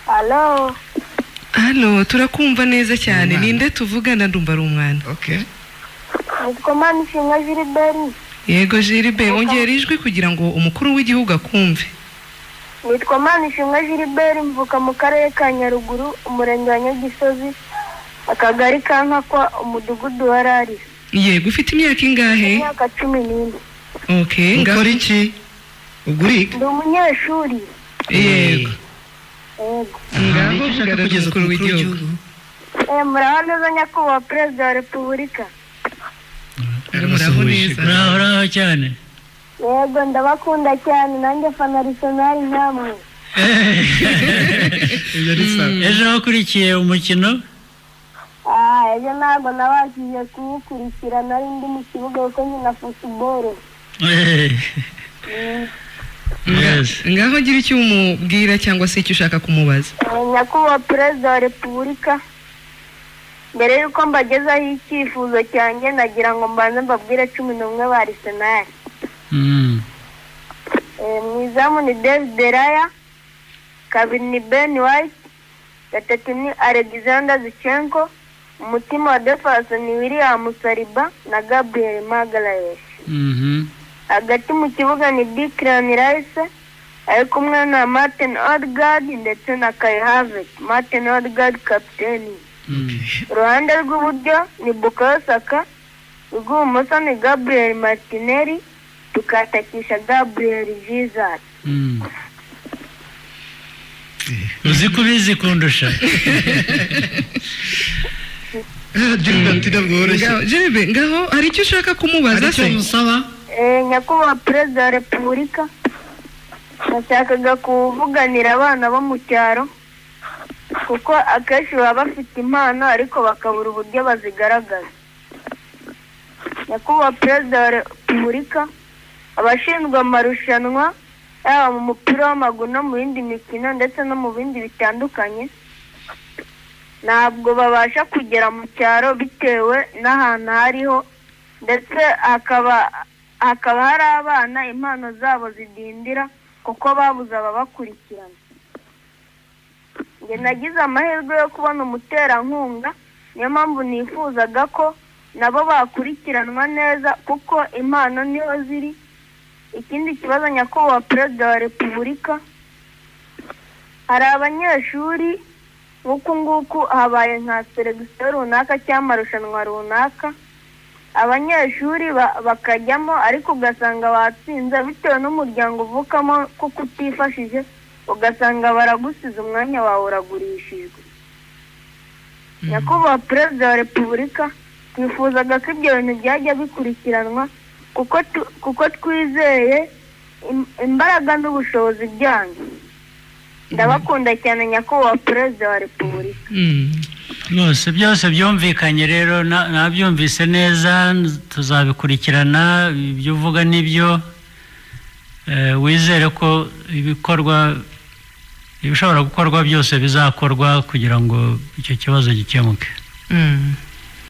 halo halo turakumva neza cyane ninde tuvugana ndumva ari umwana okay nitwa manishimwe jiriberi yego jiribe ongera ijwi kugira ngo umukuru w'igihugu akumve nitwa manishimwe jiriberi mvuka mu karere ka nyaruguru umurenge wa nyagisozi akagari ka nkakwa umudugudu wa rarira yego ufite imyaka ingahe imyaka cumi n'ine okay ngaho- ukora iki ugurika ndi umunyeshuri yego yego ngaho Icyo ushaka vugana kugeza ku n'umukuru w'igihugu Eh, muraho neza nyakubahwa perezida wa repubulika muraho neza muraho uraho cyane yego ndabakunda cyane nanjye fana risonari namwe ibyo ni sawa ejo wakurikiye umukino ah ejo ntabwo nabashije kuwukurikira nari ndi mu kibuga kuko nkina futuboro Mm. Yes. ngaho gira icyo umubwira cyangwa se icyo ushaka kumubaza Eh, nyakubahwa perezida wa repubulika mbere y'uko mbagezaho icyifuzo cyanjye nagira ngo mbanze mbabwire cumi n'umwe ba arisenali Mm. Eh, mu izamu ni david raya kabiri ni ben white gatatu ni alexander zichenko umutima wa defense ni william saliba na gabriel magaraes Mhm. hagati mu kibuga ni declan rice ari kumwe na martin odgard ndetse na kai havet martin odgard kapiteni Mm. uruhande rw'iburyo ni bukayo saka urw'ibumoso ni gabriel martinelli tukatakisha gabriel jesus Mm. uzi ko ubizi kundusha jiribati ntabwo woroshye Ngaho- jeribe ngaho hari icyo ushaka hari kumubaza icyo se musaba Eh, nyakubahwa perezida wa repubulika nashakaga kuvuganira abana bo mu cyaro kuko akenshi baba bafite impano ariko bakabura uburyo bazigaragaza nyakubahwa perezida wa repubulika abashinzwe amarushanwa yaba mu mupira w'amaguru no mu yindi mikino ndetse no mu bindi bitandukanye ntabwo babasha kugera mu cyaro bitewe n'ahantu hariho ndetse hakaba hakaba hari abana impano zabo zidindira kuko babuze ababakurikirana njye nagize amahirwe yo kubona umuterankunga niyo mpamvu nifuzaga ko nabo bakurikiranwa neza kuko impano niho ziri ikindi kibazo nyakubahwa perezida wa repubulika hari abanyeshuri nk'uku nguku habaye nka seregisiyo runaka cyangwa amarushanwa runaka abanyeshuri ba- bakajyamo ariko ugasanga batsinze bitewe n'umuryango uvukamo kuko utifashije ugasanga baragusize umwanya wawe uragurishijwe nyakubahwa perezida wa repubulika twifuzaga ko ibyo bintu byajya bikurikiranwa kuko tu- kuko twizeye im- imbaraga n'ubushobozi byanyu ndabakunda cyane nyakubahwa perezida wa repubulika Mm. rwose byose byumvikanye rero na- nabyumvise neza tuzabikurikirana ibyo uvuga nibyo Eh, wizere ko ibikorwa ibishobora gukorwa byose bizakorwa kugira ngo icyo kibazo gikemuke Mm.